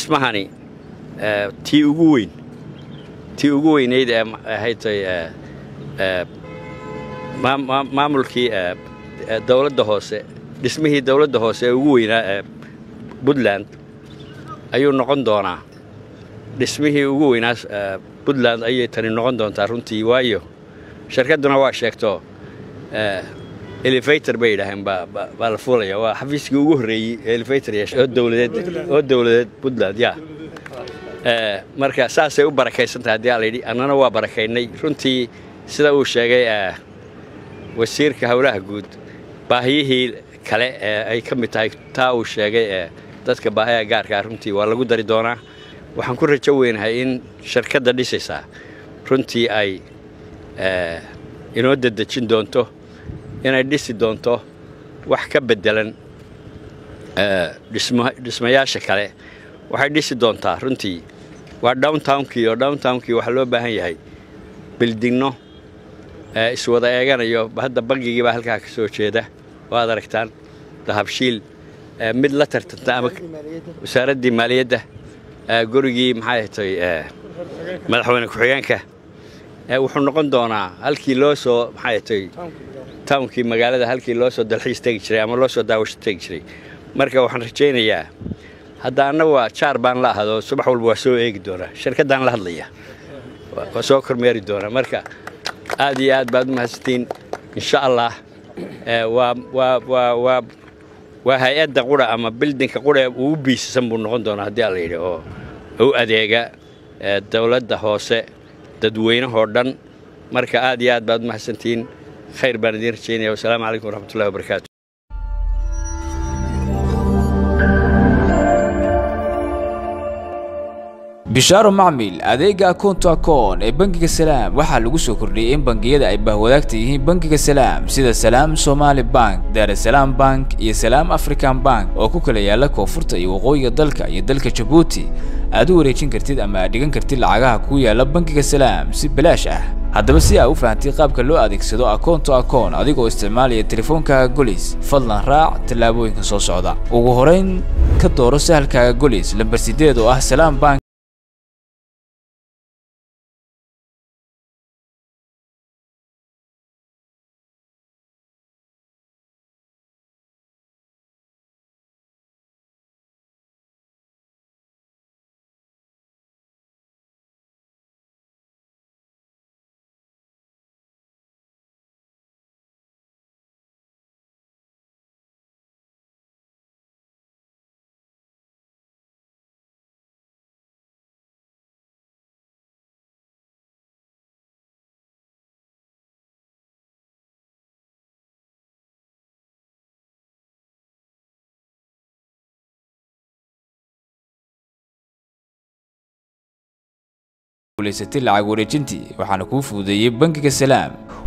dhismahani tii ugu weyn tii ugu weynayd ee ahaydtay maamulkii dowladda hoose dhismihii dowladda hoose ee ugu weynaa ee puntland ayuu noqon doonaa dhismihii ugu weynaa puntland ayay tani noqon doontaa runtii waayo shirkadduna waa sheegto elevator bay yidhaaheen baa la fuulaya waa xafiiskii ugu horreeyey elevator oo dowladeed oo dowladeed puntland ya marka saasay u barakaysan tahay haddii alayidhi annana waa barakaynay runtii sida uu sheegay wasiirka howlaha guud baahiyihii kale ee ay ka mid tahay taa uu sheegay ee dadka baahiyaha gaarkaa runtii waa lagu dari doonaa waxaan ku rajo weynahay in shirkadda dhisaysaa runtii ay inoo dedejin doonto inay dhisi doonto wax ka beddelan dhismayaasha kale waxay dhisi doontaa runtii waa downtownkii oo downtownkii waxaa loo baahan yahay bildinno iswada eeganayo hadda bangigii baa halkaa ka soo jeeda oo aad aragtaan dahabshiil mid la tartanta ama wasaaraddii maaliyadda gurigii maxay hatay madaxweyne ku-xigeenka wuxuu noqon doonaa halkii loo soo maxay hatay townkii magaalada halkii loo soo dalxiis tegi jiray ama loo soo daawasho tegi jiray marka waxaan rajaynayaa hadda anna waa jaar baan la ahado subax walba waa soo eegi doonaa shirkaddaan la hadlaya waa soo kormeeri doonaa marka aad iyo aad baad u mahadsantiin insha allah waa hay-adda qura ama bildinka qura ugu biisasan buu noqon doonaa haddii alla yidhi oo u adeega dowladda hoose dadweynahoo dhan marka aad iyo aad baad u mahadsantiin khayr baan idiin rajaynaya wasalaamu calaykum waraxmatullahi wabarakaatu bishaaro macmil adeega akoonto akoon ee bangiga salaam waxaa lagu soo kordhiyey in bangiyada ay bahwadaagta yihiin bangiga salaam sida salaam somaali bank daarasalaam bank iyo salaam african bank oo ku kala yaala koonfurta iyo waqooyiga dalka iyo dalka jabuuti aad u wareejin kartid ama aad dhigan kartid lacagaha ku yaala bangiga salaam si balaash ah haddaba si aa u fahamtay qaabka loo adeegsado akoonto akoon adigoo isticmaalaya teleefoonkaaga golis fadlan raac tallaabooyinka soo socda ugu horayn ka dooro sahalkaaga golis lambar sideed oo ah salaam bank guulaysatay lacag wareejintii waxaana kuu fududeeyey bangiga salaam